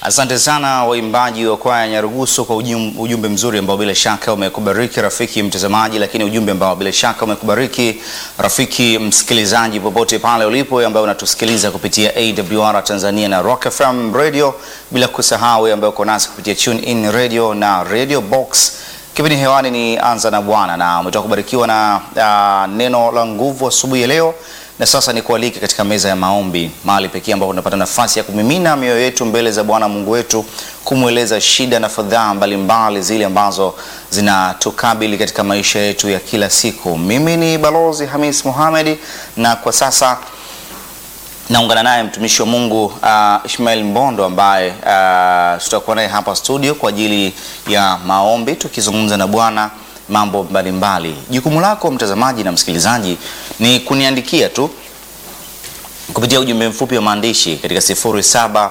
Asante sana waimbaji wa kwaya Nyarugusu kwa ujum, ujumbe mzuri ambao bila shaka umekubariki rafiki mtazamaji, lakini ujumbe ambao bila shaka umekubariki rafiki msikilizaji popote pale ulipo, ambaye unatusikiliza kupitia AWR Tanzania na Rock FM Radio, bila kusahau ambaye uko nasi kupitia Tune In Radio na Radio Box. Kipindi hewani ni Anza na Bwana, na umetoka kubarikiwa na uh, neno la nguvu asubuhi ya leo na sasa ni kualike katika meza ya maombi, mahali pekee ambapo tunapata nafasi ya kumimina mioyo yetu mbele za Bwana Mungu wetu, kumweleza shida na fadhaa mbalimbali zile ambazo zinatukabili katika maisha yetu ya kila siku. Mimi ni Balozi Hamis Mohamed, na kwa sasa naungana naye mtumishi wa Mungu uh, Ishmael Mbondo ambaye uh, tutakuwa naye hapa studio kwa ajili ya maombi tukizungumza na Bwana mambo mbalimbali. Jukumu lako mtazamaji na msikilizaji ni kuniandikia tu kupitia ujumbe mfupi wa maandishi katika 0745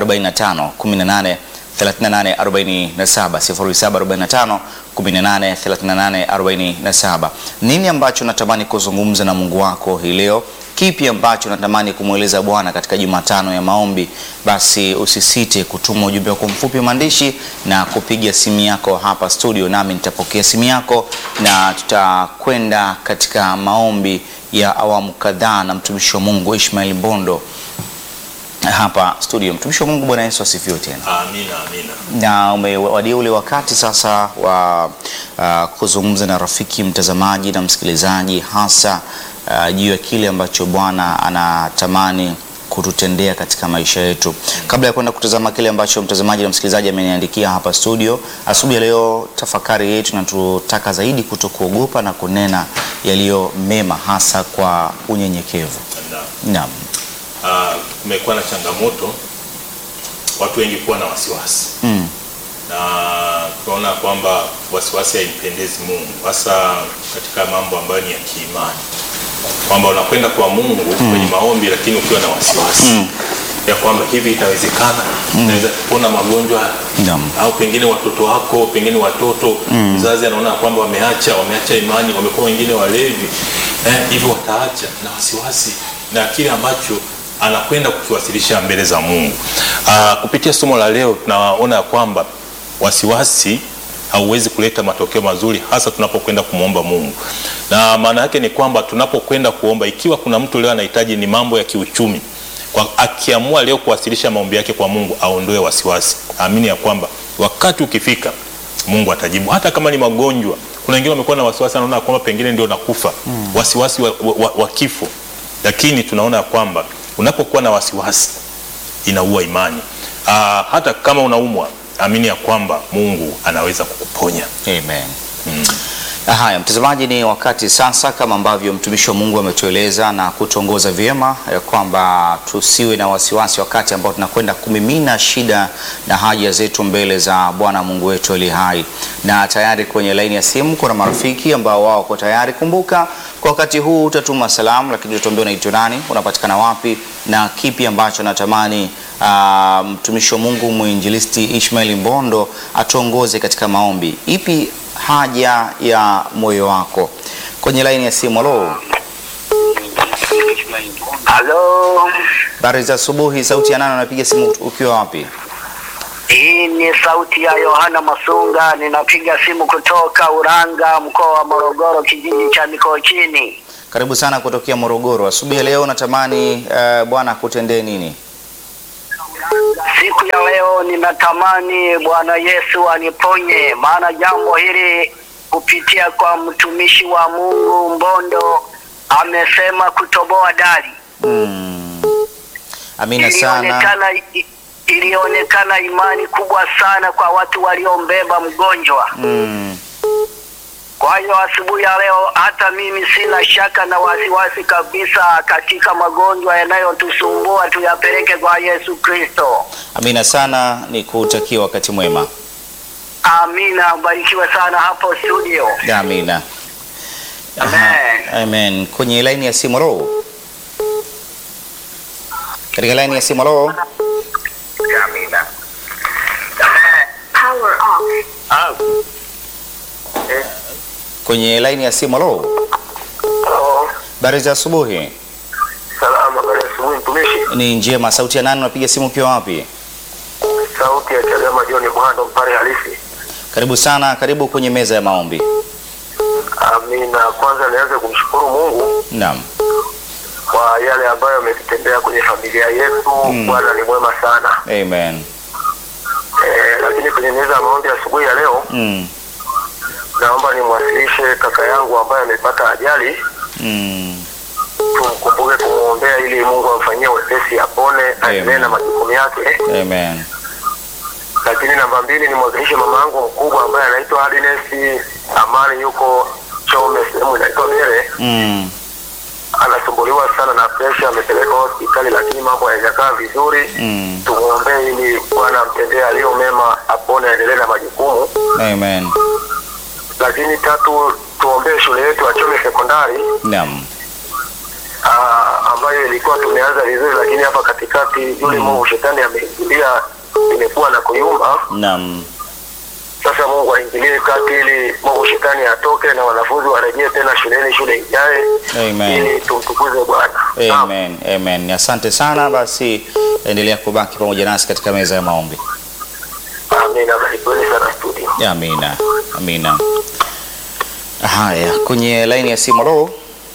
18 38 47 0745 18 38 47. Nini ambacho natamani kuzungumza na Mungu wako hii leo? Kipi ambacho natamani kumweleza Bwana katika Jumatano ya maombi? Basi usisite kutuma ujumbe wako mfupi wa maandishi na kupiga simu yako hapa studio, nami nitapokea simu yako na tutakwenda katika maombi ya awamu kadhaa na mtumishi wa Mungu Ishmael Mbondo hapa studio. Mtumishi wa Mungu, Bwana Yesu asifiwe tena. Amina, amina. Na umewadia ule wakati sasa wa uh, kuzungumza na rafiki mtazamaji na msikilizaji hasa uh, juu ya kile ambacho Bwana anatamani kututendea katika maisha yetu. Kabla ya kwenda kutazama kile ambacho mtazamaji na msikilizaji ameniandikia hapa studio asubuhi ya leo, tafakari yetu na tutaka zaidi kutokuogopa na kunena yaliyo mema, hasa kwa unyenyekevu. Naam. Naam. Ah, kumekuwa na changamoto watu wengi kuwa na wasiwasi Mm. na tunaona kwamba wasiwasi haimpendezi Mungu, hasa katika mambo ambayo ni ya kiimani, kwamba unakwenda kwa Mungu kwenye maombi, lakini ukiwa na wasiwasi ya kwamba hivi itawezekana, naweza kupona magonjwa haya? Naam. au pengine watoto wako, pengine watoto mzazi anaona kwamba wameacha wameacha imani, wamekuwa wengine walevi eh, hivyo wataacha na wasiwasi na kile ambacho anakwenda kukiwasilisha mbele za Mungu. Aa, kupitia somo la leo tunaona ya kwamba wasiwasi hauwezi kuleta matokeo mazuri, hasa tunapokwenda kumwomba Mungu. Na maana yake ni kwamba tunapokwenda kuomba, ikiwa kuna mtu leo anahitaji ni mambo ya kiuchumi kwa, akiamua leo kuwasilisha maombi yake kwa Mungu, aondoe wasiwasi, amini ya kwamba wakati ukifika Mungu atajibu, hata kama ni magonjwa. Kuna wengine wamekuwa na wasiwasi, anaona kwamba pengine ndio nakufa, wasiwasi wa, wa, wa, wa kifo, lakini tunaona ya kwamba unapokuwa na wasiwasi inaua imani. Aa, hata kama unaumwa, amini ya kwamba Mungu anaweza kukuponya. Amen. Haya, mtazamaji, ni wakati sasa, kama ambavyo mtumishi wa Mungu ametueleza na kutuongoza vyema ya kwamba tusiwe na wasiwasi wakati ambao tunakwenda kumimina shida na haja zetu mbele za Bwana Mungu wetu aliye hai. Na tayari kwenye laini ya simu kuna marafiki ambao wao wako tayari. Kumbuka kwa wakati huu utatuma salamu, lakini utatuambia unaitwa nani, unapatikana wapi na kipi ambacho natamani ah, mtumishi wa Mungu mwinjilisti Ishmael Mbondo atuongoze katika maombi. Ipi haja ya moyo wako? Kwenye laini ya simu. Halo, Halo, habari za asubuhi. Sauti ya nani? Unapiga simu ukiwa wapi? hii ni sauti ya Yohana Masunga. Ninapiga simu kutoka Uranga, mkoa wa Morogoro, kijiji cha Mikochini. Karibu sana kutokea Morogoro. Asubuhi ya leo natamani uh, Bwana akutendee nini? Siku ya leo ninatamani Bwana Yesu aniponye, maana jambo hili kupitia kwa mtumishi wa Mungu Mbondo amesema kutoboa dari. Mm. Amina sana. Ilionekana ilionekana imani kubwa sana kwa watu waliombeba mgonjwa. Mm. Kwa hiyo asubuhi ya leo hata mimi sina shaka na wasiwasi kabisa katika magonjwa yanayotusumbua, tuyapeleke kwa Yesu Kristo. Amina sana, ni kutakia wakati mwema. Amina, barikiwe sana hapo studio. Amina. Aha, Amen. Amen. Kwenye laini ya simu. Halo, katika laini ya simu. Halo, Amina. Power off. kwenye laini ya simu. Halo, habari za asubuhi. Salama, habari ya asubuhi mtumishi. Ni njema. Sauti ya nani? Unapiga simu ukiwa wapi? sauti ya Chadema John Mwando mpare halisi. Karibu sana, karibu kwenye meza ya maombi. Amina. Kwanza nianze kumshukuru Mungu Naam. kwa yale ambayo ametutendea kwenye familia yetu. Mm. Bwana ni mwema sana. Amen. Eh, lakini kwenye meza ya maombi asubuhi ya leo Mm. naomba nimwasilishe kaka yangu ambaye amepata ajali, Mm. tumkumbuke kumwombea ili Mungu amfanyie wepesi, apone, aendelee na majukumu yake. Amen. Lakini namba mbili nimwakilishe mama yangu mkubwa ambaye anaitwa Agnes Amani, yuko Chome, sehemu inaitwa Bere. Mm. anasumbuliwa sana na presha, amepelekwa hospitali lakini mambo hayajakaa vizuri. Mm. Tumwombee ili Bwana amtendee aliyo mema, apone, aendelee na majukumu. Amen. Lakini tatu, tuombee shule yetu ya Chome Sekondari Naam. ah, ambayo ilikuwa tumeanza vizuri, lakini hapa katikati yule Mungu shetani ameingilia, imekuwa na kuyumba. Naam. Sasa Mungu aingilie kati ili Mungu shetani atoke na wanafunzi warejee tena shuleni, shule ijae, Amen. ili tumtukuze Bwana. Naam. Amen. Amen. Asante sana basi endelea kubaki pamoja nasi katika meza ya maombi. Amina, barikiweni sana studio. Amina. Amina. Haya, kwenye laini ya simu lo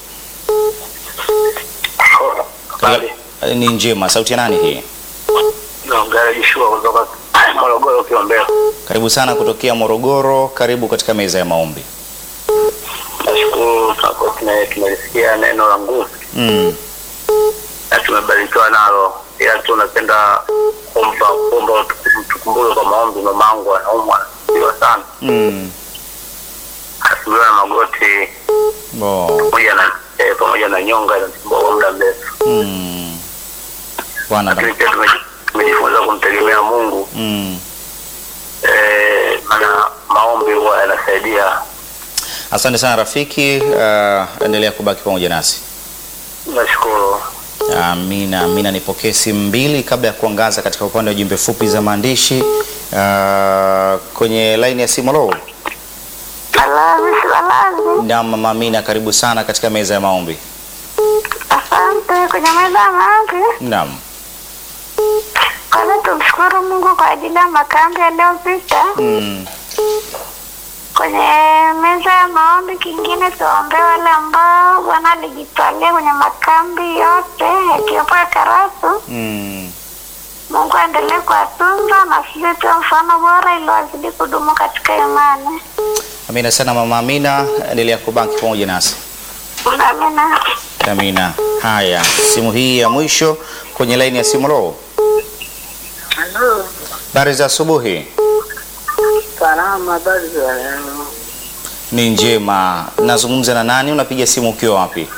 Bali ni njema. Sauti ya nani hii? naongea Joshua kutoka Morogoro Kiombea. Karibu sana kutokea Morogoro. Karibu katika meza ya maombi. Nashukuru kwa tuna tumelisikia neno la nguvu Mm. na tumebarikiwa nalo, ila tunapenda kumpa kumba tukumbule kwa maombi. Mamangu anaumwa anasumbuliwa sana, Mm. anasumbuliwa na magoti Bo. pamoja na eh, pamoja na nyonga inasumbua kwa muda mrefu, Mm. Bwana lakini pia tumeji- tumejifunza kumtegemea Mungu mm. eh, maana maombi huwa yanasaidia. Asante sana rafiki. Uh, endelea kubaki pamoja nasi. Nashukuru. Amina, amina. Nipokee simu mbili kabla ya kuangaza katika upande wa jumbe fupi za maandishi. Uh, kwenye laini ya simu lo. Salamu, salamu. Na mama Amina, karibu sana katika meza ya maombi. Asante kwenye meza ya maombi. Naam. Kwanza tumshukuru Mungu kwa ajili ya makambi yaliyopita. Mm. Kwenye meza ya maombi, kingine tuwaombee wale ambao Bwana alijitwalia kwenye makambi yote yakiwepo ya Karatu. Mm. Mungu aendelee kuwatunza na sisi tuwe mfano bora ili wazidi kudumu katika imani. Amina sana mama Amina, endelea kubaki pamoja nasi. Amina. Amina. Haya, simu hii ya mwisho kwenye laini ya simu lo. Halo, Habari za asubuhi. salama, habari za leo? Ni njema. Nazungumza na nani? Unapiga simu ukiwa wapi?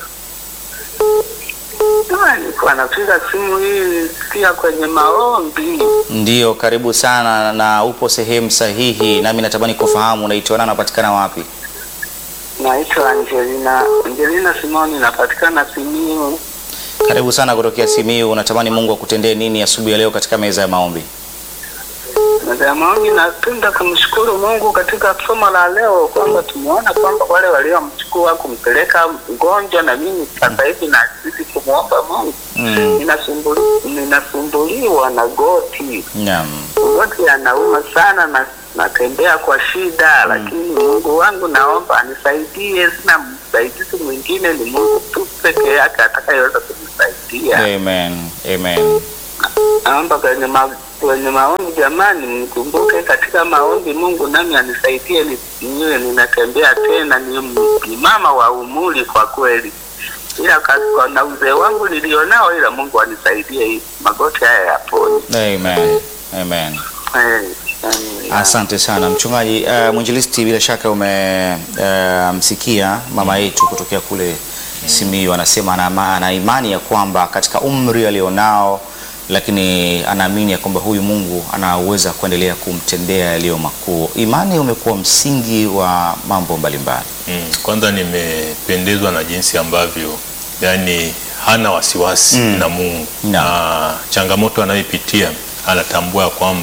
Ah, Nilikuwa napiga simu hii nisikia kwenye maombi. Ndiyo, karibu sana na upo sehemu sahihi, nami natamani kufahamu unaitwa nani, unapatikana wapi? Naitwa Angelina, Angelina Simoni, napatikana Simiyu. Karibu sana kutokea Simiyu. Unatamani Mungu akutendee nini asubuhi ya leo katika meza ya maombi? Meza ya maombi, napenda kumshukuru Mungu katika somo la leo kwamba tumeona kwamba wale waliomchukua kumpeleka mgonjwa, na mimi sasa hivi nazidi kumwomba Mungu. Mm. Ninasumbuli, ninasumbuliwa na goti Naam. goti yanauma sana na natembea kwa shida lakini Mungu wangu naomba anisaidie. Sina msaidizi mwingine, ni Mungu tu peke yake atakayeweza kunisaidia. Amen. Amen. Naomba kwenye ma, kwenye maombi, jamani, mnikumbuke katika maombi. Mungu nami anisaidie, ni- niwe ninatembea tena, ni, ni mama wa umuri kwa kweli, ila ka- kwa na uzee wangu nilionao, ila Mungu anisaidie hii magoti haya yapone. Amen. Amen. Eh, eh, Asante sana mchungaji. Uh, mwinjilisti, bila shaka umemsikia mama yetu kutokea kule Simiyu, anasema ana, ama- ana imani ya kwamba katika umri alionao, lakini anaamini ya kwamba huyu Mungu anaweza kuendelea kumtendea yaliyo makuu. Imani umekuwa msingi wa mambo mbalimbali. Mm, kwanza nimependezwa na jinsi ambavyo yani hana wasiwasi Mm. na Mungu Naam. na changamoto anayoipitia anatambua kwamba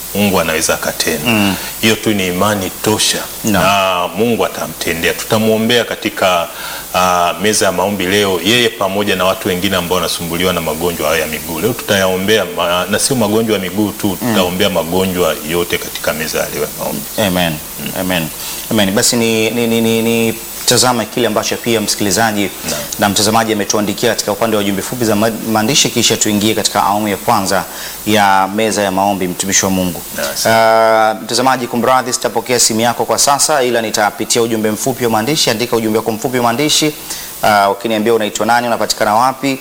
Mungu anaweza akatenda. Hiyo tu ni imani tosha Naam. na Mungu atamtendea. Tutamwombea katika ah, meza ya maombi leo, yeye pamoja na watu wengine ambao wanasumbuliwa na magonjwa hayo ya miguu. Leo tutayaombea ma, na sio magonjwa ya miguu tu, tutaombea magonjwa yote katika meza ya leo ya maombi. Amen. Amen. Amen. Basi ni, ni, ni, ni, ni tazama kile ambacho pia msikilizaji na mtazamaji ametuandikia katika upande wa jumbe fupi za ma- maandishi, kisha tuingie katika awamu ya kwanza ya meza ya maombi, mtumishi wa Mungu. Yes. Uh, mtazamaji, kumradhi, sitapokea simu yako kwa sasa, ila nitapitia ujumbe mfupi wa maandishi. Andika ujumbe wako mfupi wa maandishi uh, ukiniambia unaitwa nani, unapatikana wapi,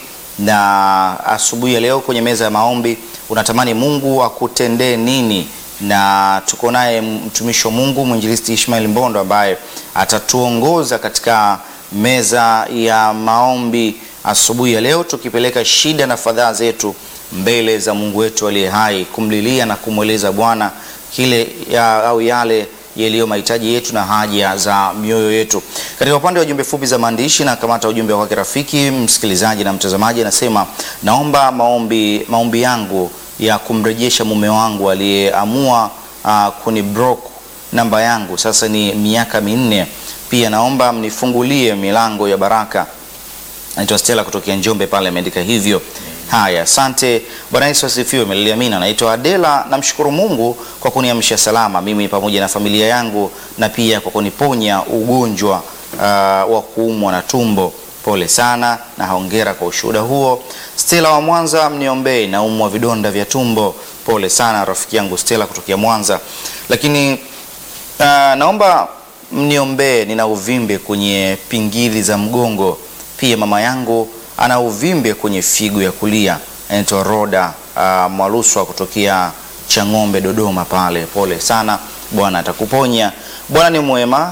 na asubuhi ya leo kwenye meza ya maombi unatamani Mungu akutendee nini na tuko naye mtumishi wa Mungu mwinjilisti Ishmael Mbondo ambaye atatuongoza katika meza ya maombi asubuhi ya leo, tukipeleka shida na fadhaa zetu mbele za Mungu wetu aliye hai, kumlilia na kumweleza Bwana kile ya, au yale yaliyo mahitaji yetu na haja za mioyo yetu. Katika upande wa jumbe fupi za maandishi na kamata ujumbe wa kwake rafiki msikilizaji na mtazamaji, anasema naomba maombi, maombi yangu ya kumrejesha mume wangu aliyeamua uh, kuniblock namba yangu sasa ni miaka minne. Pia naomba mnifungulie milango ya baraka. Naitwa Stella kutokea Njombe pale ameandika hivyo. Haya, asante. Bwana Yesu asifiwe. Meliamina. Naitwa Adela, namshukuru Mungu kwa kuniamsha salama mimi pamoja na familia yangu na pia kwa kuniponya ugonjwa uh, wa kuumwa na tumbo. Pole sana na hongera kwa ushuhuda huo. Stella wa Mwanza, mniombee, naumwa vidonda vya tumbo. Pole sana rafiki yangu Stella kutokea Mwanza. Lakini uh, naomba mniombee, nina uvimbe kwenye pingili za mgongo. Pia mama yangu ana uvimbe kwenye figo ya kulia. Anaitwa Roda uh, Mwaluswa kutokea Chang'ombe, Dodoma pale. Pole sana, Bwana atakuponya. Bwana ni mwema.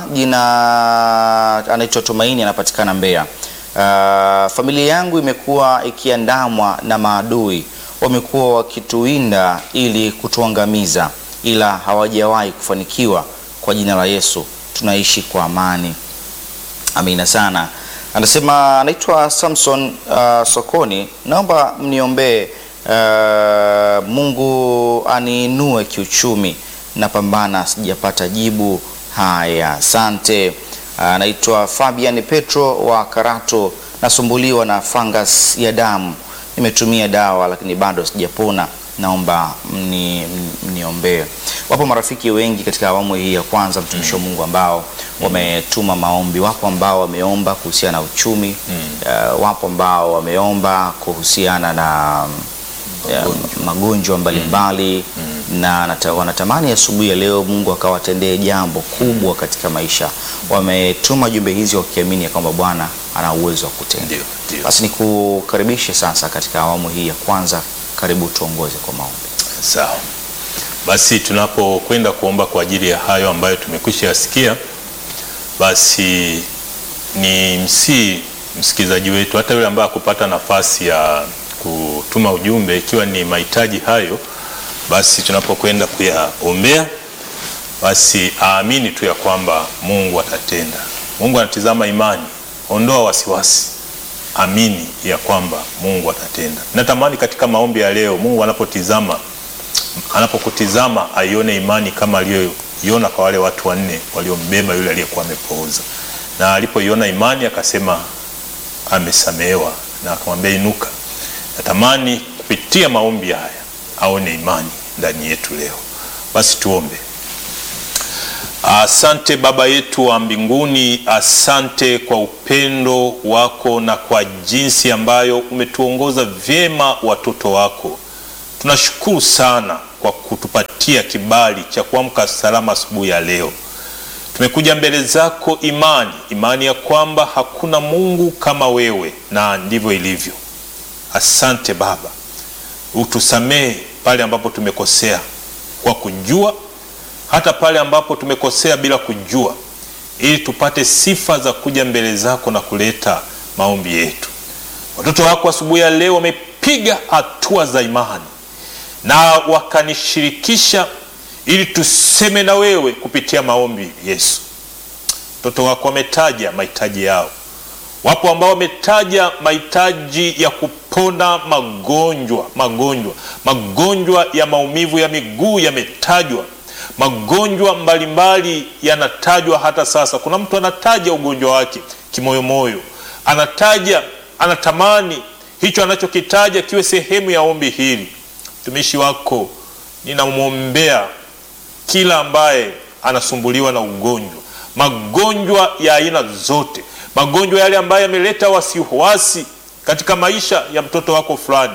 Jina anaitwa Tumaini, anapatikana Mbeya. Uh, familia yangu imekuwa ikiandamwa na maadui, wamekuwa wakituinda ili kutuangamiza, ila hawajawahi kufanikiwa. Kwa jina la Yesu tunaishi kwa amani. Amina sana. Anasema anaitwa Samson uh, Sokoni, naomba mniombee uh, Mungu aniinue kiuchumi, napambana sijapata jibu. Haya, asante. Anaitwa Fabian Petro wa Karato, nasumbuliwa na fungus ya damu, nimetumia dawa lakini bado sijapona, naomba mni- mniombee. Wapo marafiki wengi katika awamu hii ya kwanza, mtumishi wa Mungu, ambao wametuma maombi. Wapo ambao wameomba kuhusiana na uchumi uh, wapo ambao wameomba kuhusiana na ya, magonjwa mbalimbali na nata, wanatamani asubuhi ya leo Mungu akawatendee jambo kubwa katika maisha. Wametuma jumbe hizi wakiamini ya kwamba Bwana ana uwezo wa kutenda. Ndio, ndio. Basi nikukaribishe sasa katika awamu hii ya kwanza. Karibu tuongoze kwa maombi. Sawa. Basi tunapokwenda kuomba kwa ajili ya hayo ambayo tumekwisha yasikia, basi ni msii msikilizaji wetu, hata yule ambaye hakupata nafasi ya kutuma ujumbe, ikiwa ni mahitaji hayo, basi tunapokwenda kuyaombea, basi aamini tu ya kwamba Mungu atatenda. Mungu anatizama imani, ondoa wasiwasi amini ya kwamba Mungu atatenda. Natamani katika maombi ya leo Mungu anapotizama anapokutizama aione imani kama aliyoiona kwa wale watu wanne waliombeba yule aliyekuwa amepooza, na alipoiona imani akasema amesamehewa, na akamwambia inuka. Natamani kupitia maombi haya aone imani ndani yetu leo. Basi tuombe. Asante Baba yetu wa mbinguni, asante kwa upendo wako na kwa jinsi ambayo umetuongoza vyema watoto wako. Tunashukuru sana kwa kutupatia kibali cha kuamka salama asubuhi ya leo. Tumekuja mbele zako imani, imani ya kwamba hakuna Mungu kama wewe, na ndivyo ilivyo. Asante Baba, utusamehe pale ambapo tumekosea kwa kujua hata pale ambapo tumekosea bila kujua, ili tupate sifa za kuja mbele zako na kuleta maombi yetu. Watoto wako asubuhi ya leo wamepiga hatua za imani na wakanishirikisha ili tuseme na wewe kupitia maombi. Yesu, watoto wako wametaja mahitaji yao. Wapo ambao wametaja mahitaji ya kupo kupona magonjwa, magonjwa, magonjwa ya maumivu ya miguu yametajwa, magonjwa mbalimbali yanatajwa hata sasa. Kuna mtu anataja ugonjwa wake kimoyomoyo, anataja, anatamani hicho anachokitaja kiwe sehemu ya ombi hili. Mtumishi wako ninamwombea kila ambaye anasumbuliwa na ugonjwa, magonjwa ya aina zote, magonjwa yale ambayo yameleta wasiwasi katika maisha ya mtoto wako fulani.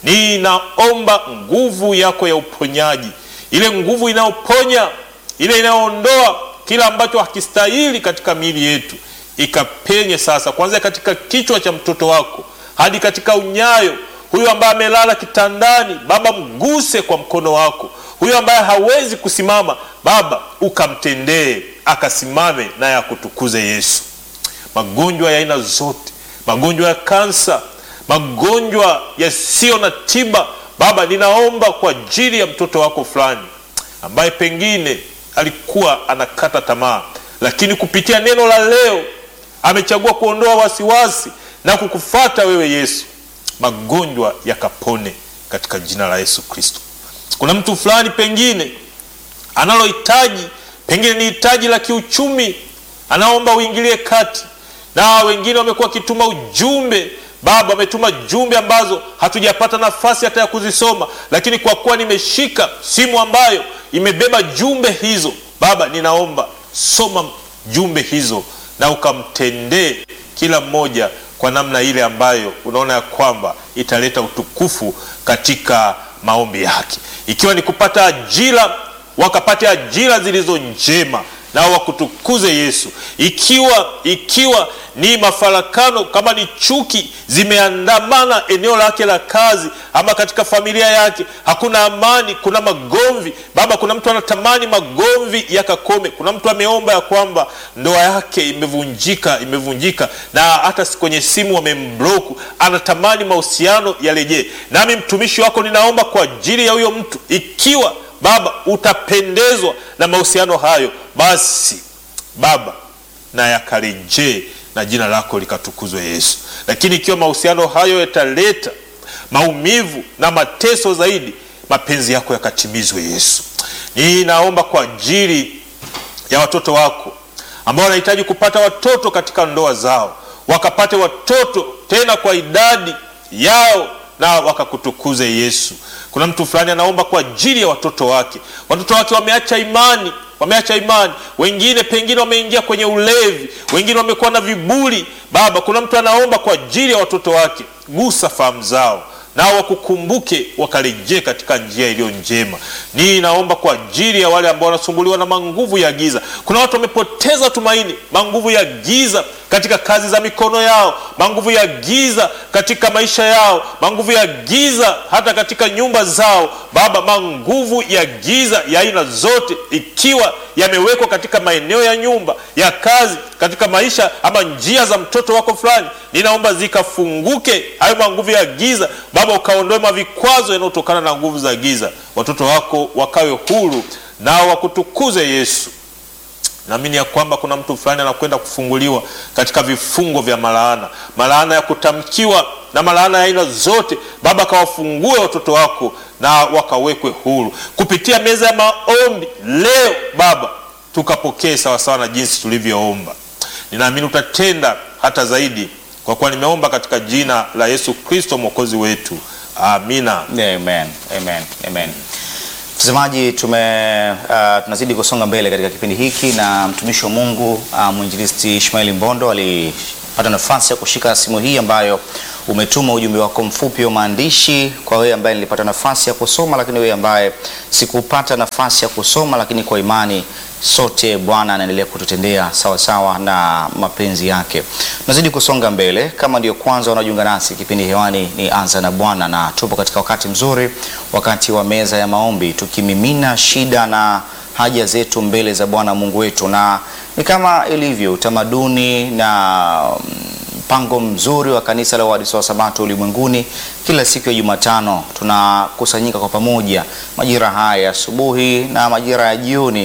Ninaomba nguvu yako ya uponyaji, ile nguvu inayoponya, ile inayoondoa kila ambacho hakistahili katika miili yetu, ikapenye sasa, kuanzia katika kichwa cha mtoto wako hadi katika unyayo. Huyu ambaye amelala kitandani, Baba, mguse kwa mkono wako. Huyu ambaye hawezi kusimama, Baba, ukamtendee akasimame, naye akutukuze Yesu. Magonjwa ya aina zote, magonjwa ya kansa, magonjwa yasiyo na tiba, Baba, ninaomba kwa ajili ya mtoto wako fulani ambaye pengine alikuwa anakata tamaa, lakini kupitia neno la leo amechagua kuondoa wasiwasi na kukufata wewe Yesu, magonjwa yakapone katika jina la Yesu Kristo. Kuna mtu fulani pengine analohitaji, pengine ni hitaji la kiuchumi, anaomba uingilie kati, na wengine wamekuwa wakituma ujumbe Baba, wametuma jumbe ambazo hatujapata nafasi hata ya kuzisoma, lakini kwa kuwa nimeshika simu ambayo imebeba jumbe hizo, Baba, ninaomba soma jumbe hizo na ukamtendee kila mmoja kwa namna ile ambayo unaona ya kwamba italeta utukufu katika maombi yake, ikiwa ni kupata ajira, wakapate ajira zilizo njema nao wakutukuze Yesu. Ikiwa ikiwa ni mafarakano, kama ni chuki zimeandamana eneo lake la kazi ama katika familia yake, hakuna amani, kuna magomvi. Baba, kuna mtu anatamani magomvi yakakome. Kuna mtu ameomba ya kwamba ndoa yake imevunjika, imevunjika na hata kwenye simu wamembloku, anatamani mahusiano yarejee. Nami mtumishi wako ninaomba kwa ajili ya huyo mtu, ikiwa Baba utapendezwa na mahusiano hayo, basi Baba na yakarejee na jina lako likatukuzwe Yesu. Lakini ikiwa mahusiano hayo yataleta maumivu na mateso zaidi, mapenzi yako yakatimizwe Yesu. Ninaomba kwa ajili ya watoto wako ambao wanahitaji kupata watoto katika ndoa zao, wakapate watoto tena kwa idadi yao na wakakutukuze Yesu. Kuna mtu fulani anaomba kwa ajili ya watoto wake. Watoto wake wameacha imani, wameacha imani, wengine pengine wameingia kwenye ulevi, wengine wamekuwa na viburi. Baba, kuna mtu anaomba kwa ajili ya watoto wake, gusa fahamu zao nao wakukumbuke wakarejee katika njia iliyo njema. Nii naomba kwa ajili ya wale ambao wanasumbuliwa na manguvu ya giza. Kuna watu wamepoteza tumaini, manguvu ya giza katika kazi za mikono yao, manguvu ya giza katika maisha yao, manguvu ya giza hata katika nyumba zao. Baba, manguvu ya giza ya aina zote, ikiwa yamewekwa katika maeneo ya nyumba ya kazi, katika maisha ama njia za mtoto wako fulani, ninaomba zikafunguke hayo manguvu ya giza. Baba, ukaondoe mavikwazo yanayotokana na nguvu za giza, watoto wako wakawe huru nao wakutukuze Yesu. Naamini ya kwamba kuna mtu fulani anakwenda kufunguliwa katika vifungo vya malaana, malaana ya kutamkiwa na malaana ya aina zote. Baba, kawafungue watoto wako na wakawekwe huru kupitia meza ya maombi leo. Baba, tukapokee sawasawa na jinsi tulivyoomba. Ninaamini utatenda hata zaidi, kwa kuwa nimeomba katika jina la Yesu Kristo mwokozi wetu, amina. Amen, amen, amen. Mtazamaji, tume uh, tunazidi kusonga mbele katika kipindi hiki na mtumishi wa Mungu uh, mwinjilisti Ishmaeli Mbondo alipata nafasi ya kushika simu hii ambayo umetuma ujumbe wako mfupi wa maandishi kwa wewe ambaye nilipata nafasi ya kusoma, lakini wewe ambaye sikupata nafasi ya kusoma, lakini kwa imani sote Bwana anaendelea kututendea sawa sawa na mapenzi yake. Tunazidi kusonga mbele. Kama ndio kwanza unajiunga nasi, kipindi hewani ni Anza na Bwana, na tupo katika wakati mzuri, wakati wa meza ya maombi, tukimimina shida na haja zetu mbele za Bwana Mungu wetu, na ni kama ilivyo utamaduni na mpango mzuri wa kanisa la Waadventista wa Sabato ulimwenguni, kila siku ya Jumatano tunakusanyika kwa pamoja majira haya asubuhi na majira ya jioni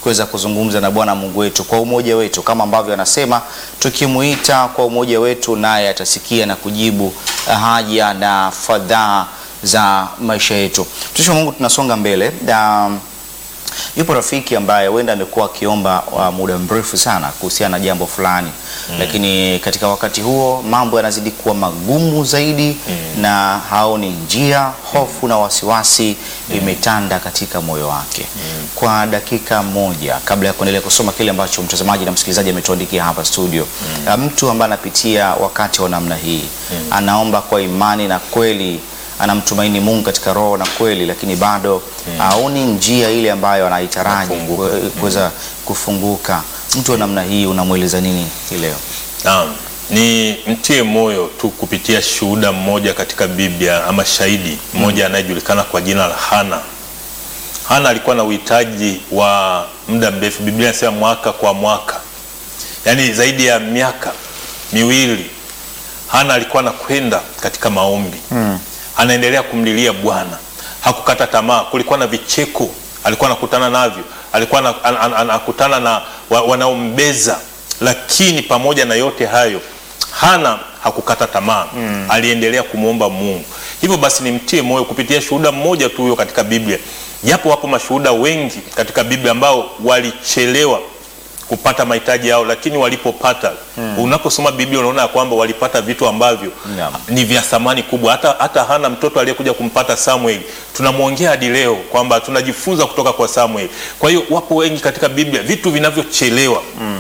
kuweza kuzungumza na Bwana Mungu wetu kwa umoja wetu, kama ambavyo anasema tukimuita kwa umoja wetu, naye atasikia na kujibu haja na fadhaa za maisha yetu. Mtumishi wa Mungu, tunasonga mbele na yupo rafiki ambaye huenda amekuwa akiomba wa muda mrefu sana kuhusiana na jambo fulani mm. lakini katika wakati huo mambo yanazidi kuwa magumu zaidi mm. na haoni njia, hofu na wasiwasi imetanda katika moyo wake mm. kwa dakika moja, kabla ya kuendelea kusoma kile ambacho mtazamaji na msikilizaji ametuandikia hapa studio mm. mtu ambaye anapitia wakati wa namna hii mm. anaomba kwa imani na kweli anamtumaini Mungu katika roho na kweli, lakini bado haoni njia ile ambayo anaitaraji Kufunguka. kuweza kufunguka. Mtu wa namna hii unamweleza nini hii leo? Naam, ni mtie moyo tu kupitia shuhuda mmoja katika Biblia ama shahidi mmoja anayejulikana kwa jina la Hana. Hana alikuwa na uhitaji wa muda mrefu. Biblia inasema mwaka kwa mwaka, yaani zaidi ya miaka miwili. Hana alikuwa anakwenda katika maombi anaendelea kumlilia Bwana, hakukata tamaa. Kulikuwa na vicheko alikuwa anakutana navyo, alikuwa ana- ana- ana- anakutana na wa- wanaombeza, lakini pamoja na yote hayo Hana hakukata tamaa aliendelea kumwomba Mungu. Hivyo basi nimtie moyo kupitia shuhuda mmoja tu huyo katika Biblia, japo wapo mashuhuda wengi katika Biblia ambao walichelewa kupata mahitaji yao, lakini walipopata, unaposoma Biblia unaona ya kwamba walipata vitu ambavyo Naam. ni vya thamani kubwa. Hata, hata Hana mtoto aliyekuja kumpata Samuel tunamwongea hadi leo kwamba tunajifunza kutoka kwa Samuel. Kwa hiyo wapo wengi katika Biblia, vitu vinavyochelewa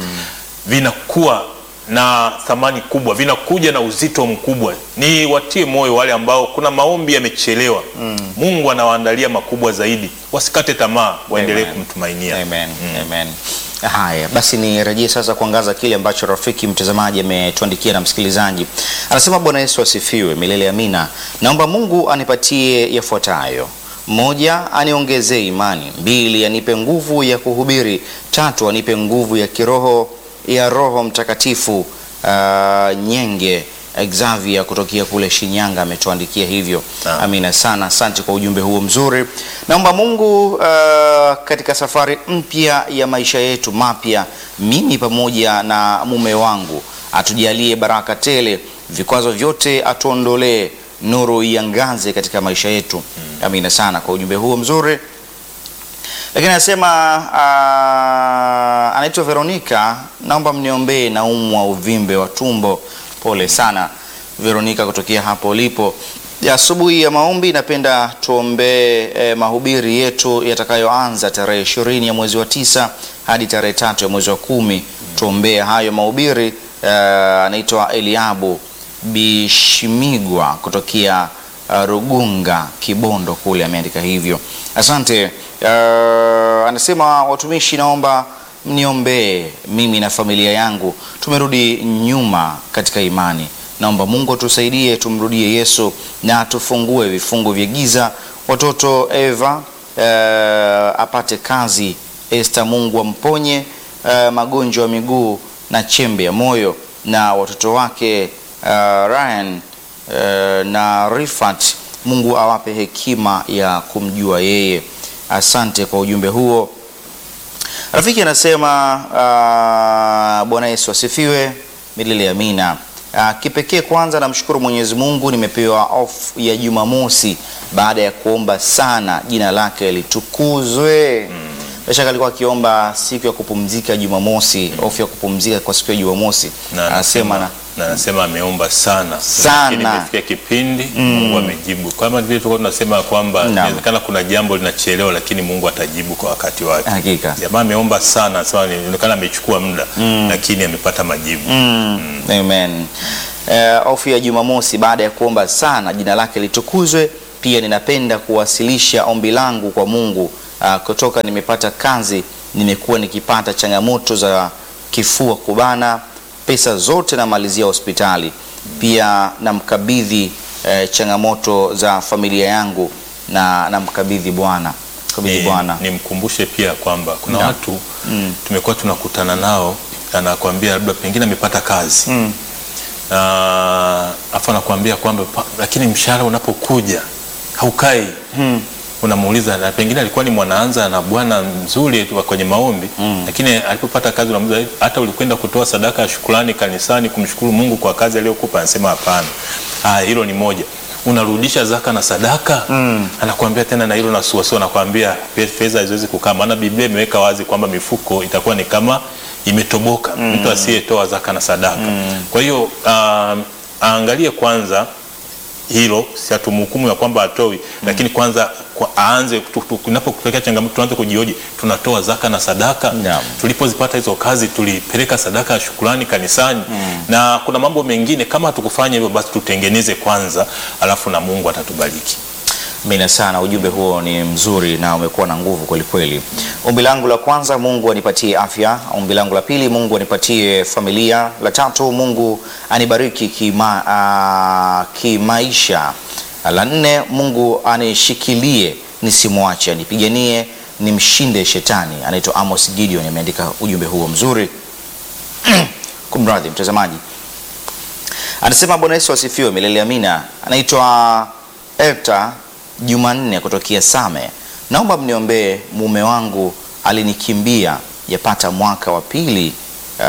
vinakuwa na thamani kubwa, vinakuja na uzito mkubwa. Ni watie moyo wale ambao kuna maombi yamechelewa, Mungu anawaandalia makubwa zaidi. Wasikate tamaa, waendelee Amen. kumtumainia. Amen. Amen. Haya basi, nirejee sasa kuangaza kile ambacho rafiki mtazamaji ametuandikia na msikilizaji anasema, Bwana Yesu asifiwe milele amina. Naomba Mungu anipatie yafuatayo: moja, aniongezee imani; mbili, anipe nguvu ya kuhubiri; tatu, anipe nguvu ya kiroho ya Roho Mtakatifu. Ah, Nyenge Xavier kutokea kule Shinyanga ametuandikia hivyo. Naam. Amina sana, asante kwa ujumbe huo mzuri. Naomba Mungu uh, katika safari mpya ya maisha yetu mapya, mimi pamoja na mume wangu atujalie baraka tele, vikwazo vyote atuondolee, nuru iangaze katika maisha yetu. Amina sana kwa ujumbe huo mzuri. Lakini anasema uh, anaitwa Veronica, naomba mniombee, naumwa uvimbe wa tumbo. Pole sana Veronica kutokea hapo ulipo. Ya asubuhi ya maombi, napenda tuombee eh, mahubiri yetu yatakayoanza tarehe ishirini ya mwezi wa tisa hadi tarehe tatu ya mwezi wa kumi. Tuombee hayo mahubiri. Eh, anaitwa Eliabu Bishimigwa kutokea uh, Rugunga Kibondo kule ameandika hivyo. Asante. Uh, anasema watumishi, naomba mniombee mimi na familia yangu, tumerudi nyuma katika imani. Naomba Mungu atusaidie tumrudie Yesu na atufungue vifungo vya giza. Watoto Eva uh, apate kazi. Esther, Mungu amponye uh, magonjwa ya miguu na chembe ya moyo, na watoto wake uh, Ryan uh, na Rifat, Mungu awape hekima ya kumjua yeye. Asante kwa ujumbe huo. Rafiki anasema uh, Bwana Yesu asifiwe milele amina. Uh, kipekee kwanza namshukuru Mwenyezi Mungu nimepewa off ya Jumamosi baada ya kuomba sana, jina lake litukuzwe. Bila shaka alikuwa akiomba siku ya kupumzika Jumamosi, off ya kupumzika kwa siku ya Jumamosi. na Anasema na na anasema ameomba sana Sana. lakini imefikia kipindi Mungu amejibu. Kama vile tulikuwa tunasema kwamba Naam. inawezekana kuna jambo linachelewa, lakini Mungu atajibu kwa wakati wake. Hakika. Jamaa ameomba sana, anasema inaonekana amechukua muda, lakini amepata majibu. Mm, amen. Eh, ofu ya Jumamosi baada ya kuomba sana jina lake litukuzwe. Pia ninapenda kuwasilisha ombi langu kwa Mungu. Ah, kutoka nimepata kazi, nimekuwa nikipata changamoto za kifua kubana, pesa zote namalizia hospitali. Pia namkabidhi eh, changamoto za familia yangu na namkabidhi Bwana, kabidhi Ni- Bwana. nimkumbushe pia kwamba kuna Naam. watu tumekuwa tunakutana nao, anakuambia labda pengine amepata kazi Mm. na afu anakuambia kwamba pa- lakini mshahara unapokuja haukai. unamuuliza na pengine alikuwa ni mwanaanza na bwana mzuri tu wa kwenye maombi lakini alipopata kazi unamuuliza hata ulikwenda kutoa sadaka ya shukrani kanisani kumshukuru Mungu kwa kazi aliyokupa anasema hapana ah hilo ni moja unarudisha zaka na sadaka anakuambia tena na hilo na suasua anakuambia pe- fedha haziwezi kukaa maana Biblia imeweka wazi kwamba mifuko itakuwa ni kama imetoboka mtu asiyetoa zaka na sadaka kwa hiyo um, aangalie kwanza hilo si hatumhukumu ya kwamba atoi lakini kwanza kwa, aanze tu- tu- kunapotokea changamoto tuanze kujioji tunatoa zaka na sadaka Naam. tulipozipata hizo kazi tulipeleka sadaka ya shukrani kanisani na kuna mambo mengine kama hatukufanya hivyo basi tutengeneze kwanza alafu na mungu atatubariki Amina sana, ujumbe huo ni mzuri na umekuwa na nguvu kweli kweli. Ombi langu la kwanza, Mungu anipatie afya. Ombi langu la pili, Mungu anipatie familia. La tatu, Mungu anibariki kima, uh, kimaisha. La nne, Mungu anishikilie nisimwache, anipiganie nimshinde shetani. Anaitwa Amos Gideon, ameandika ujumbe huo mzuri. Kumradhi mtazamaji, anasema Bwana Yesu asifiwe milele amina. Anaitwa Elta Jumanne kutokea Same. Naomba mniombee, mume wangu alinikimbia yapata mwaka wa pili. Uh,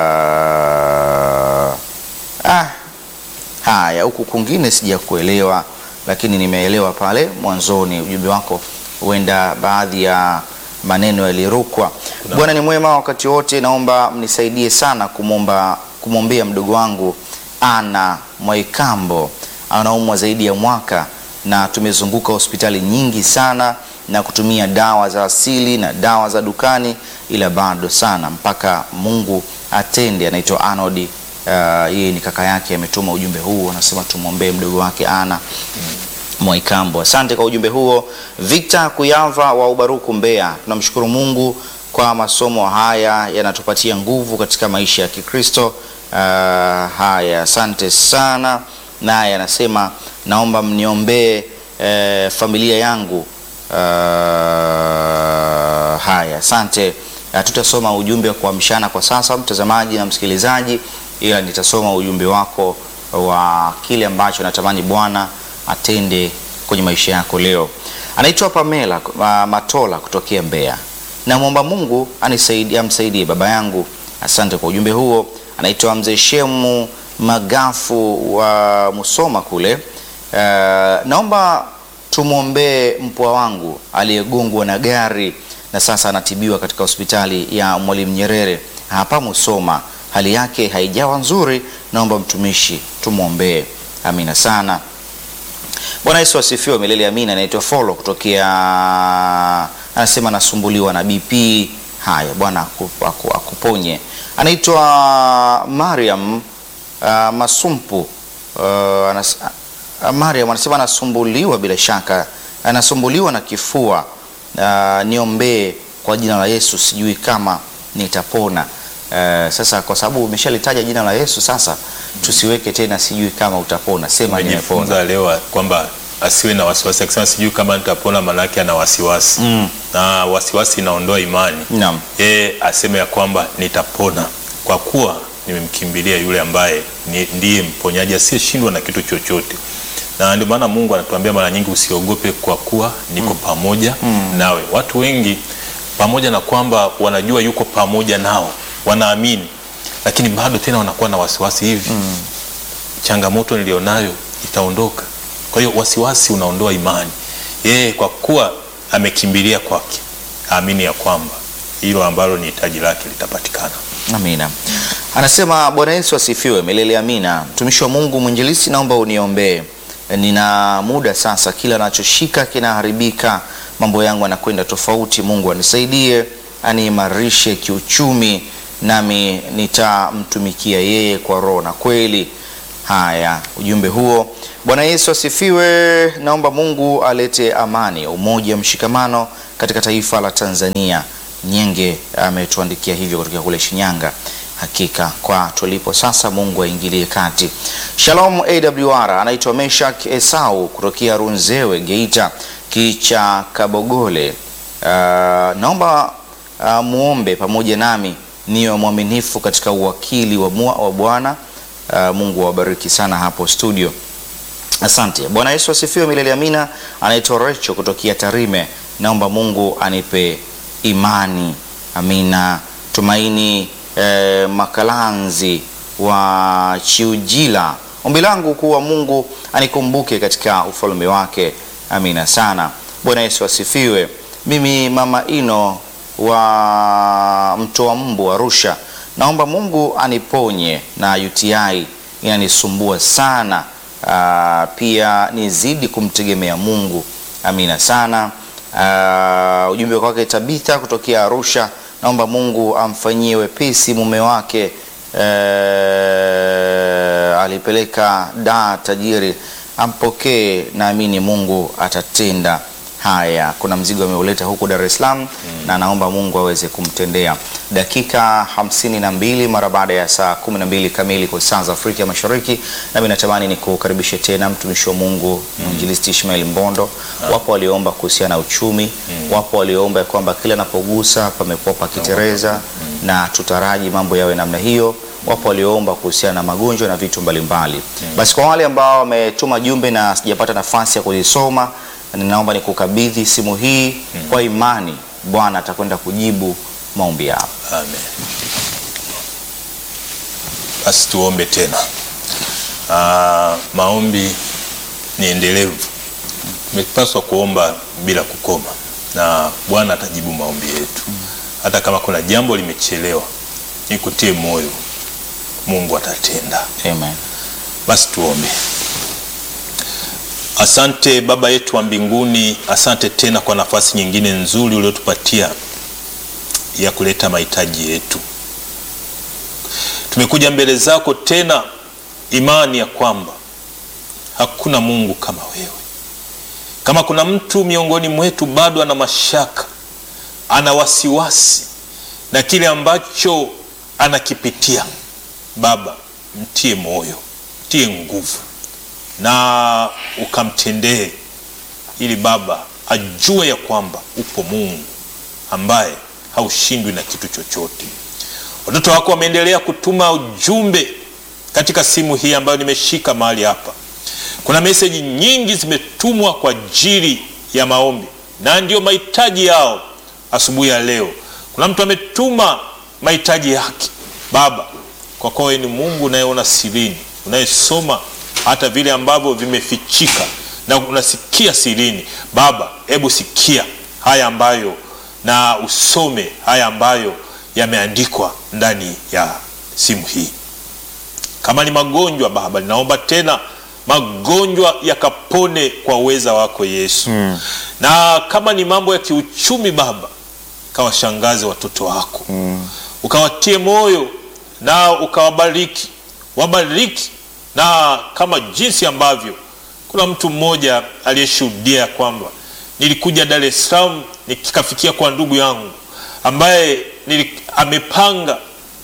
ah, haya huku kwingine sijakuelewa, lakini nimeelewa pale mwanzoni ujumbe wako, huenda baadhi ya maneno yalirukwa. Bwana ni mwema wakati wote, naomba mnisaidie sana kumwomba kumwombea mdogo wangu Ana Mwaikambo, anaumwa zaidi ya mwaka na tumezunguka hospitali nyingi sana na kutumia dawa za asili na dawa za dukani, ila bado sana mpaka Mungu atende. Anaitwa Anodi, uh, yeye ni kaka yake, ametuma ujumbe huu, anasema tumwombee mdogo wake Ana Mwaikambo. Asante kwa ujumbe huo. Victor Kuyava wa Ubaruku Mbeya, tunamshukuru Mungu kwa masomo haya yanatupatia nguvu katika maisha ya Kikristo. Uh, haya, asante sana. Naye anasema naomba mniombee eh, familia yangu. Uh, haya, asante. Uh, tutasoma ujumbe wa kuamshana kwa sasa, mtazamaji na msikilizaji, ila nitasoma ujumbe wako wa kile ambacho natamani Bwana atende kwenye maisha yako leo. Anaitwa Pamela uh, Matola kutokea Mbeya. Namwomba Mungu anisaidie, amsaidie baba yangu. Asante kwa ujumbe huo. Anaitwa Mzee Shemu Magafu wa Musoma kule. Uh, naomba tumwombee mpwa wangu aliyegongwa na gari na sasa anatibiwa katika hospitali ya Mwalimu Nyerere hapa Musoma. Hali yake haijawa nzuri, naomba mtumishi tumwombee. Amina sana. Bwana Yesu asifiwe milele amina. Anaitwa Folo kutokea, anasema anasumbuliwa na BP. Haya, Bwana aku- aku- akuponye. Anaitwa Mariam uh, Masumpu uh, anas, uh, Mariam anasema anasumbuliwa, bila shaka anasumbuliwa na kifua. Uh, niombee kwa jina la Yesu, sijui kama nitapona. Uh, sasa kwa sababu umeshalitaja jina la Yesu, sasa tusiweke tena sijui kama utapona, sema nimepona. Tumejifunza leo kwamba asiwe na wasiwasi, akisema sijui kama nitapona, maanake ana wasiwasi Mm. na wasiwasi inaondoa imani. Naam. Yeye aseme ya kwamba nitapona kwa kuwa nimemkimbilia yule ambaye ni, ndiye mponyaji asiyeshindwa na kitu chochote. Na ndio maana Mungu anatuambia mara nyingi usiogope, kwa kuwa niko pamoja nawe. Watu wengi pamoja na kwamba wanajua yuko pamoja nao, wanaamini, lakini bado tena wanakuwa na wasiwasi hivi changamoto nilionayo itaondoka. Kwa hiyo wasiwasi unaondoa imani. Yeye kwa kuwa amekimbilia kwake, aamini ya kwamba hilo ambalo ni hitaji lake litapatikana. Amina. Anasema Bwana Yesu asifiwe milele amina. Mtumishi wa Mungu mwinjilisi, naomba uniombee. Nina muda sasa, kila nachoshika kinaharibika, mambo yangu yanakwenda tofauti. Mungu anisaidie, aniimarishe kiuchumi, nami nitamtumikia yeye kwa roho na kweli. Haya, ujumbe huo. Bwana Yesu asifiwe. Naomba Mungu alete amani, umoja, mshikamano katika taifa la Tanzania. Nyenge ametuandikia hivyo kutoka kule Shinyanga. Hakika kwa tulipo sasa, Mungu aingilie kati. Shalom AWR, anaitwa Meshak Esau kutokea Runzewe, Geita, Kicha Kabogole. Uh, naomba uh, muombe pamoja nami niwe mwaminifu katika uwakili wa, mua- wa Bwana. Uh, Mungu awabariki sana hapo studio. Asante. Bwana Yesu asifiwe milele amina. Anaitwa Recho kutokea Tarime. Naomba Mungu anipe imani. Amina. Tumaini eh, Makalanzi wa Chiujila. Ombi langu kuwa Mungu anikumbuke katika ufalme wake. Amina sana. Bwana Yesu asifiwe. Mimi mama Ino wa Mtoa Mbu Arusha, naomba Mungu aniponye na UTI inanisumbua sana. Ah, pia nizidi kumtegemea Mungu. Amina sana. Ah, ujumbe kwake Tabitha kutokea Arusha, naomba Mungu amfanyie wepesi mume wake eh, alipeleka da tajiri, ampokee, naamini Mungu atatenda haya. Kuna mzigo ameuleta huku Dar es Salaam na naomba Mungu aweze kumtendea. Dakika hamsini na mbili mara baada ya saa kumi na mbili kamili kwa saa za Afrika ya Mashariki, nami natamani ni kukaribishe tena mtumishi wa Mungu mwinjilisti Ishmael Mbondo. Wapo walioomba kuhusiana na uchumi, wapo walioomba ya kwamba kila anapogusa pamekuwa pakitereza na tutaraji mambo yawe namna hiyo wapo walioomba kuhusiana na magonjwa na vitu mbalimbali. Basi kwa wale ambao wametuma jumbe na sijapata nafasi ya kuzisoma, ninaomba nikukabidhi simu hii kwa imani, Bwana atakwenda kujibu maombi yao. Amen. Basi tuombe tena. Ah, maombi ni endelevu, tumepaswa kuomba bila kukoma, na Bwana atajibu maombi yetu. Hata kama kuna jambo limechelewa, nikutie moyo, Mungu atatenda. Amen. Basi tuombe. Asante Baba yetu wa mbinguni, asante tena kwa nafasi nyingine nzuri uliotupatia ya kuleta mahitaji yetu. Tumekuja mbele zako tena, imani ya kwamba hakuna Mungu kama wewe. Kama kuna mtu miongoni mwetu bado ana mashaka, ana wasiwasi na kile ambacho anakipitia, Baba mtie moyo, mtie nguvu na ukamtendee, ili Baba ajue ya kwamba upo Mungu ambaye haushindwi na kitu chochote. Watoto wako wameendelea kutuma ujumbe katika simu hii ambayo nimeshika mahali hapa. Kuna meseji nyingi zimetumwa kwa ajili ya maombi na ndiyo mahitaji yao asubuhi ya leo. Kuna mtu ametuma mahitaji yake. Baba, kwa kuwa wewe ni Mungu unayeona sirini, unayesoma hata vile ambavyo vimefichika na unasikia sirini. Baba, hebu sikia haya ambayo na usome haya ambayo yameandikwa ndani ya simu hii. Kama ni magonjwa Baba, ninaomba tena magonjwa yakapone kwa uweza wako Yesu. Na kama ni mambo ya kiuchumi Baba, kawashangaze watoto wako ukawatie moyo na ukawabariki, wabariki na kama jinsi ambavyo kuna mtu mmoja aliyeshuhudia kwamba nilikuja Dar es Salaam nikikafikia kwa ndugu yangu ambaye nili, amepanga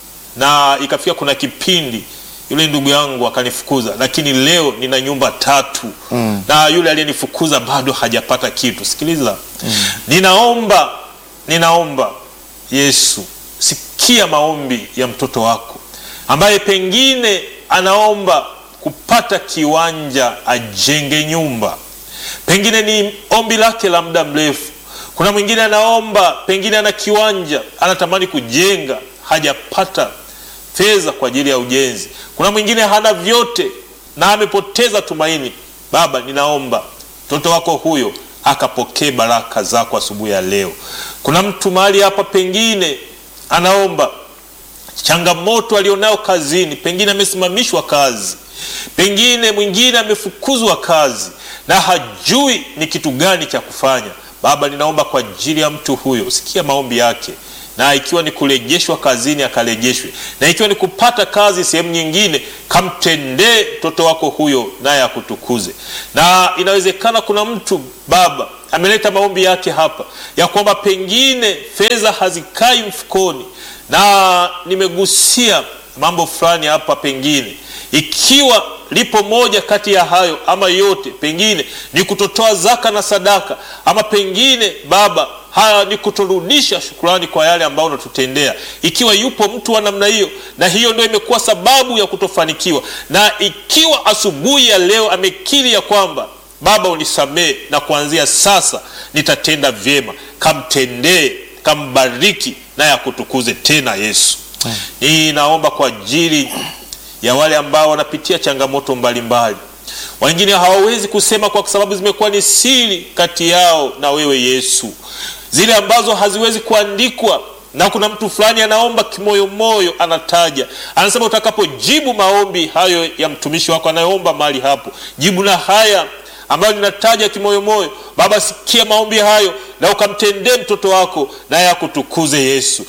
na ikafika kuna kipindi yule ndugu yangu akanifukuza, lakini leo nina nyumba tatu na yule aliyenifukuza bado hajapata kitu. Sikiliza, ninaomba ninaomba Yesu, sikia maombi ya mtoto wako ambaye pengine anaomba kupata kiwanja ajenge nyumba, pengine ni ombi lake la muda mrefu. Kuna mwingine anaomba, pengine ana kiwanja anatamani kujenga, hajapata fedha kwa ajili ya ujenzi. Kuna mwingine hana vyote na amepoteza tumaini. Baba, ninaomba mtoto wako huyo akapokee baraka zako asubuhi ya leo. Kuna mtu mahali hapa pengine anaomba changamoto alionayo kazini, pengine amesimamishwa kazi, pengine mwingine amefukuzwa kazi na hajui ni kitu gani cha kufanya. Baba, ninaomba kwa ajili ya mtu huyo, sikia maombi yake, na ikiwa ni kurejeshwa kazini akarejeshwe, na ikiwa ni kupata kazi sehemu nyingine, kamtendee mtoto wako huyo, naye akutukuze. Na inawezekana kuna mtu Baba ameleta maombi yake hapa ya kwamba pengine fedha hazikai mfukoni, na nimegusia mambo fulani hapa, pengine ikiwa lipo moja kati ya hayo ama yote, pengine ni kutotoa zaka na sadaka, ama pengine Baba haya ni kuturudisha shukrani kwa yale ambayo unatutendea. Ikiwa yupo mtu wa namna hiyo, na hiyo ndio imekuwa sababu ya kutofanikiwa, na ikiwa asubuhi ya leo amekiri ya kwamba Baba unisamee, na kuanzia sasa nitatenda vyema, kamtendee, kambariki, naye akutukuze tena Yesu. Ninaomba kwa ajili ya wale ambao wanapitia changamoto mbalimbali wengine hawawezi kusema kwa sababu zimekuwa ni siri kati yao na wewe Yesu, zile ambazo haziwezi kuandikwa. Na kuna mtu fulani anaomba kimoyomoyo, anataja, anasema, utakapojibu maombi hayo ya mtumishi wako anayeomba mahali hapo, jibu na haya ambayo ninataja kimoyomoyo. Baba, sikia maombi hayo na ukamtendee mtoto wako, naye akutukuze Yesu.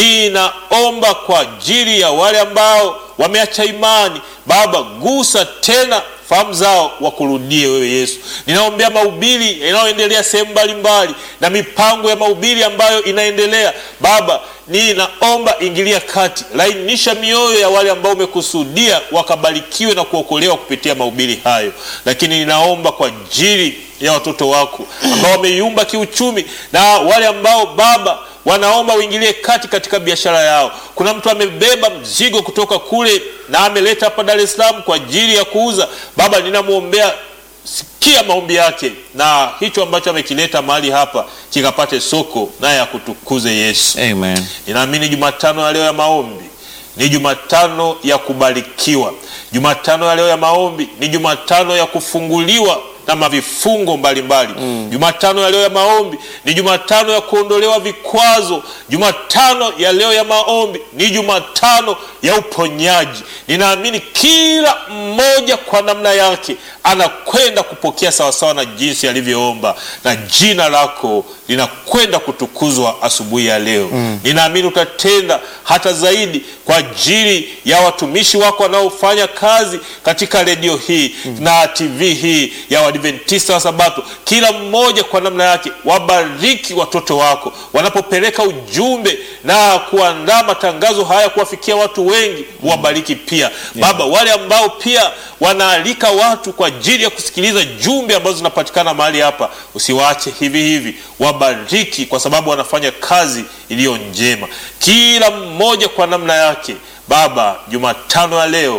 Ninaomba kwa ajili ya wale ambao wameacha imani, Baba, gusa tena fahamu zao wakurudie wewe Yesu. Ninaombea mahubiri yanayoendelea sehemu mbalimbali na mipango ya mahubiri ambayo inaendelea Baba, ninaomba ingilia kati, lainisha mioyo ya wale ambao umekusudia wakabarikiwe na kuokolewa kupitia mahubiri hayo. Lakini ninaomba kwa ajili ya watoto wako ambao wameyumba kiuchumi na wale ambao Baba wanaomba uingilie kati katika biashara yao. Kuna mtu amebeba mzigo kutoka kule na ameleta hapa Dar es Salaam kwa ajili ya kuuza. Baba, ninamwombea, sikia maombi yake, na hicho ambacho amekileta mahali hapa kikapate soko, naye akutukuze Yesu. Amen. Ninaamini Jumatano ya leo ya maombi ni Jumatano ya kubarikiwa. Jumatano ya leo ya maombi ni Jumatano ya kufunguliwa na mavifungo mbalimbali. Jumatano ya leo ya maombi ni Jumatano ya kuondolewa vikwazo. Jumatano ya leo ya maombi ni Jumatano ya uponyaji. Ninaamini kila mmoja kwa namna yake anakwenda kupokea sawasawa na jinsi alivyoomba, na jina lako linakwenda kutukuzwa asubuhi ya leo. Ninaamini utatenda hata zaidi kwa ajili ya watumishi wako wanaofanya kazi katika redio hii na TV hii ya Waadventista wa Sabato, kila mmoja kwa namna yake. Wabariki watoto wako wanapopeleka ujumbe na kuandaa matangazo haya kuwafikia watu wengi, wabariki pia Baba. Wale ambao pia wanaalika watu kwa ajili ya kusikiliza jumbe ambazo zinapatikana mahali hapa, usiwaache hivi hivi, wabariki kwa sababu wanafanya kazi iliyo njema, kila mmoja kwa namna yake. Baba, Jumatano ya leo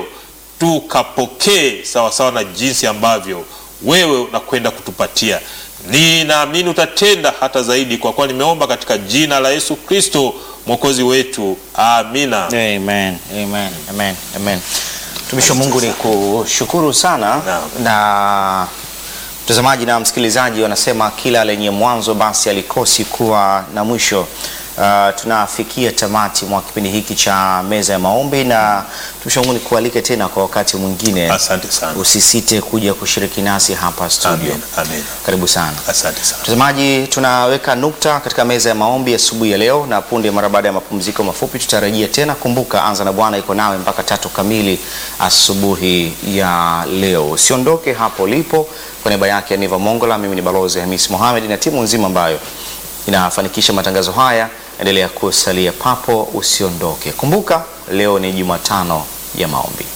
tukapokee sawasawa na jinsi ambavyo wewe unakwenda kutupatia. Ninaamini utatenda hata zaidi, kwa kuwa nimeomba katika jina la Yesu Kristo mwokozi wetu, amina. Amen. Amen. Amen. Amen. Mtumishi wa Mungu ni kushukuru sana Naam. na mtazamaji na msikilizaji wanasema kila lenye mwanzo basi alikosi kuwa na mwisho. Uh, tunafikia tamati mwa kipindi hiki cha meza ya maombi na mtumishi wa Mungu nikualike tena kwa wakati mwingine. Asante sana. Usisite kuja kushiriki nasi hapa studio. Amen. Amen. Karibu sana. Asante sana. Mtazamaji, tunaweka nukta katika meza ya maombi asubuhi ya leo, na punde mara baada ya mapumziko mafupi tutarejea tena. Kumbuka, anza na Bwana iko nawe mpaka tatu kamili asubuhi ya leo. Usiondoke hapo ulipo. Kwa niaba yake Niva Mongola, mimi ni Balozi Hamis Mohamed na timu nzima ambayo inafanikisha matangazo haya, endelea kusalia papo, usiondoke. Kumbuka, leo ni Jumatano ya maombi.